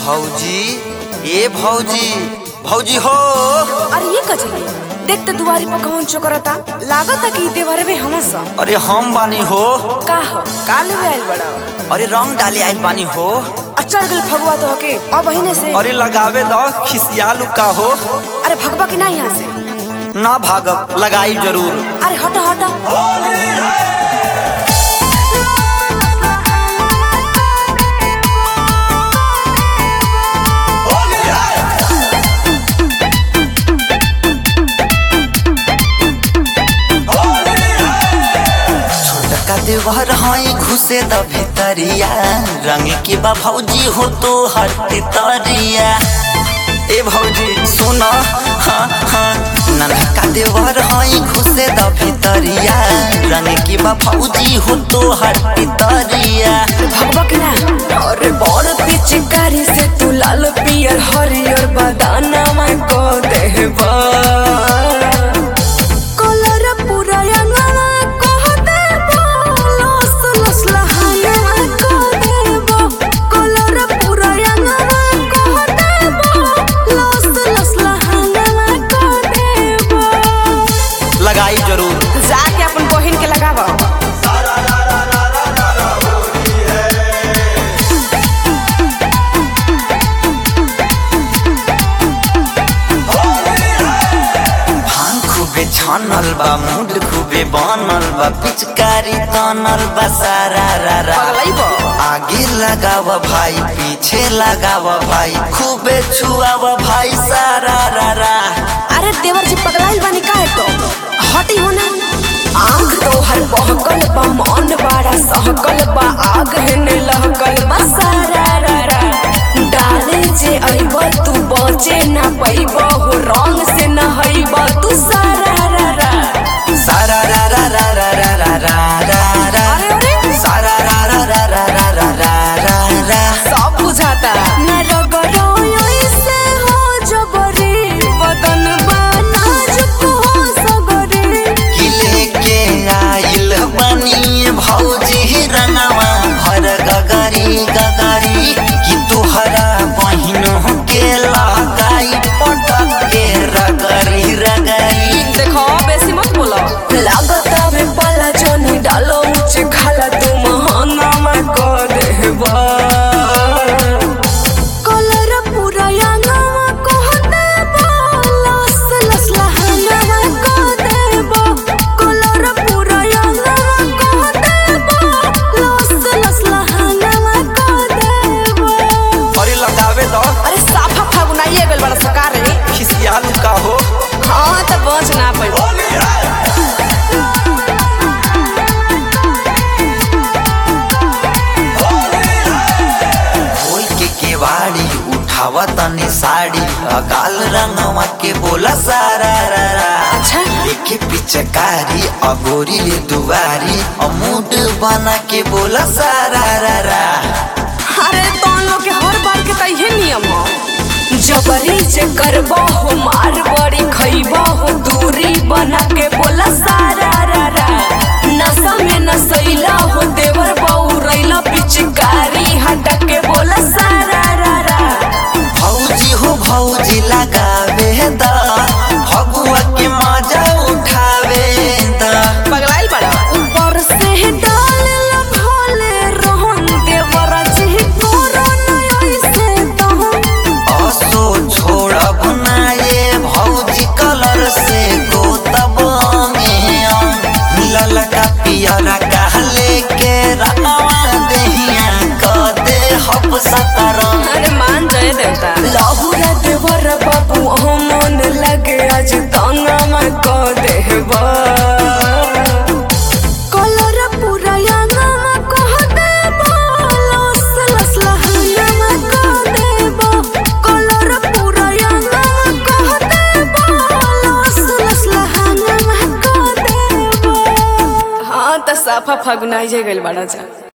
भौजी ए भौजी भौजी हो अरे ये कजली देख तो दुआरी पर कौन चोकरता लागता कि देवरे में हमस अरे हम बानी हो का हो का लेवे आइल बड़ा अरे रंग डाले आइल बानी हो अचल गल फगुआ तो के अब बहिने से अरे लगावे दो खिसियालू का हो अरे भगवा की ना यहाँ से ना भागब लगाई जरूर अरे हटा हटा छोटका देवर हई घुसे द भितरिया रंग के बा भौजी हो तो हट तरिया ए भौजी सुन हाँ हाँ ननका देवर हई घुसे द भितरिया रंग के बा भौजी हो तो हट तरिया भगवा की ना अरे बड़ पिचकारी से तू लाल पियर हरियर बदाना में को देबा कलर पूरा अंगना कह देबा लस लस लहाया को देबा कलर पूरा अंगना कह देबा लस लस लहाया को देबा लगाई जरूर जाके अपन बहिन के लगावा भांग खूबे छानल बा मूड खूबे बनल बा पिचकारी तनल बा सारा रा रा पगलैबो आगे लगाव भाई पीछे लगाव भाई खूबे छुआव भाई सारा रा रा अरे देवर जी पगलाइल बानी काहे तो हटी हो ना आंख तो हर बहकल बा मन बड़ा सहकल बा आग हेने लहकल बा सारा रा रा डाले जे अइब तू बचे ना पैब हो रंग से नहइब तू सारा रा रा सारा रा रा रा रा रा रा रा रा रा अरे अरे सारा रा रा रा रा रा रा रा रा रा सब बुझाता ना रगड़ो ऐसे हो जबरी बदन बा नाजुक हो सगरी किले के आइल बनी भौजी रंगवा भर गगरी गगरी कि तुहरा बहिन के लगाई पटक के रगरी रगरी देखो बेसी मत बोलो लागता में पाला जोनी डालो ऊंचे खाला तू महाना में को देबा कलर पूरा यांगवा को देबा लस लस लहना में को देबा कलर पूरा यांगवा को देबा लस लस लहना में को देबा अरे लगावे दो अरे साफा फागुनाइए गल बड़ा सकार रे खिसियालू का हो हाँ तो बच ना पाइबो खोल के केवाड़ी उठावा तनी साड़ी अकाल रंगवा के बोला सारा रा रा अच्छा देखे पिचकारी अगोरी ले दुआरी अमूड बना के बोला सारा रा रा अरे तो लोग के हर बार के तइहे नियम हो जबरी जे करबो हो मार बड़ी खइबो हो दूरी बना के बोला सारा रा रा नशा में नसैला हो देवर बहू रैला पिचकारी हटा के बोला सारा रा रा भौजी हो भौजी लगावे दा भगुआ के मजा उठावे दा पगलाइल बड़ा ऊपर से डाल ला भोले रोहन देवर जी तोरा नहीं ऐसे तो असो छोड़ब ना ये भौजी कलर से गोतब में ललका पियरा कहले के रंगवा देहिया क दे हब सकरम अरे मान जय देवता लाहुरा देवर बाबू ओ मन लगे आज ताना में को देबा कलर पूरा यांगा में कह देबा लस लस लहना में को देबा कलर पूरा यांगा में कह देबा लस लस लहना में को देबा हाँ त साफा फगुनाई जे गइल बड़ा जा